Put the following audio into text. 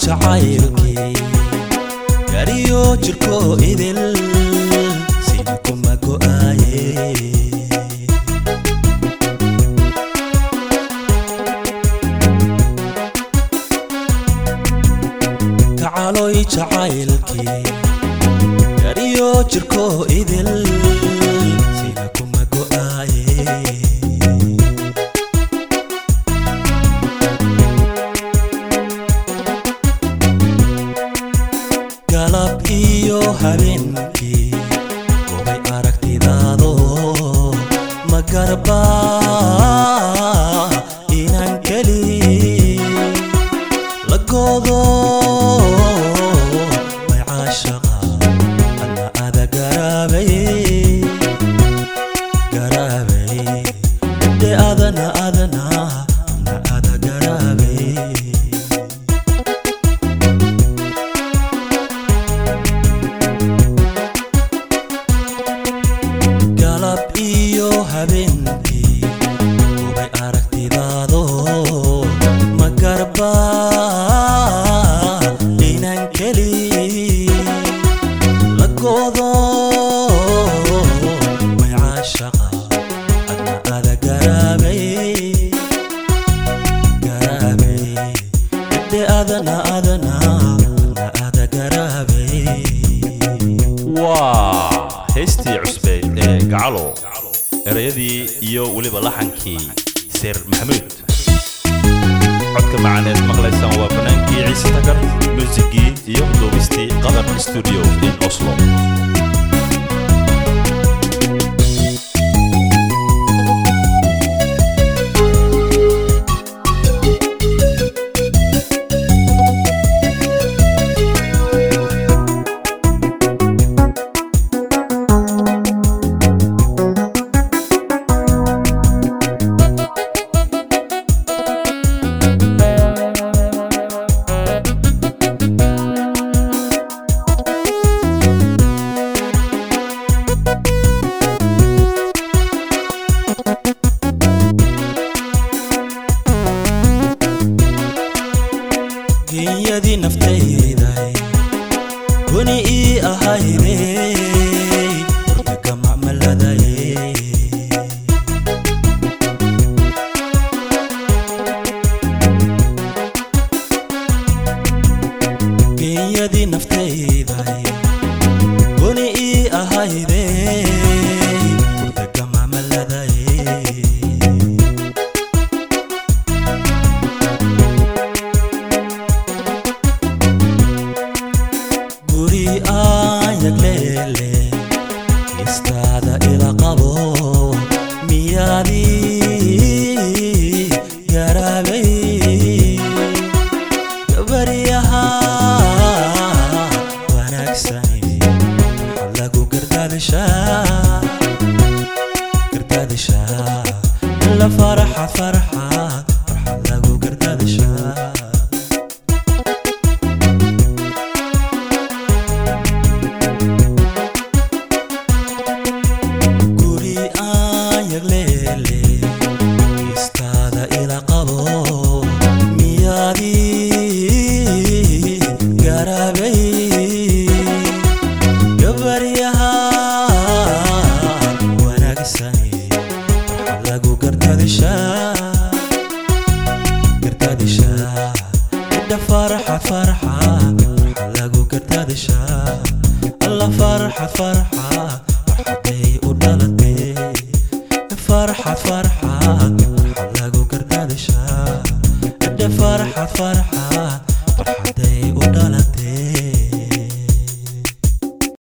jacaylkii gariyo jirko idil sina kuma go'aaye kacaloy jacaylkii gariyo jirko idil sina kuma go'aaye galab iyo habeenkii gobay aragtidaado ma garba inaan keli la goodo may caashaqa alla ada garaabay garaabay de adana adana na ada garaabay galab iyo habeenkii gubay aragtidaado ma garba inaan keli la goodo may caashaqa adna ada garaabay garaabay de adana adana adna ada garaabay waa heystii cusbeyd ee gacalo erayadii iyo weliba laxankii seer maxamuud codka macaneed maqlaysaan waa banaankii ciise tagar muusigii iyo duubistii qadar studio in oslo genyadii naftayday guni ii ahayday wartaga macmaladay genyadii naftayday guni ii ahayday wartaga macmaladay guri aan yagleele istaada ila qabo miyaadii garaabay gabaryaha wanaagsani waxaa lagu gardaadishaa gardaadishaa la faraxa farxa waxaa lagu gardaadishaa guri aan yagleele istaada ila qabo miyaadii garaabay gabaryaha wanaagsani waxaa lagu gardaadishaa gardaadishaa idha faraxa farxa waxaa lagu gardaadishaa alla farxa farxa farxaday u dhalatay farxa farxa waxaa lagu gardaadishaa idha farxa farxa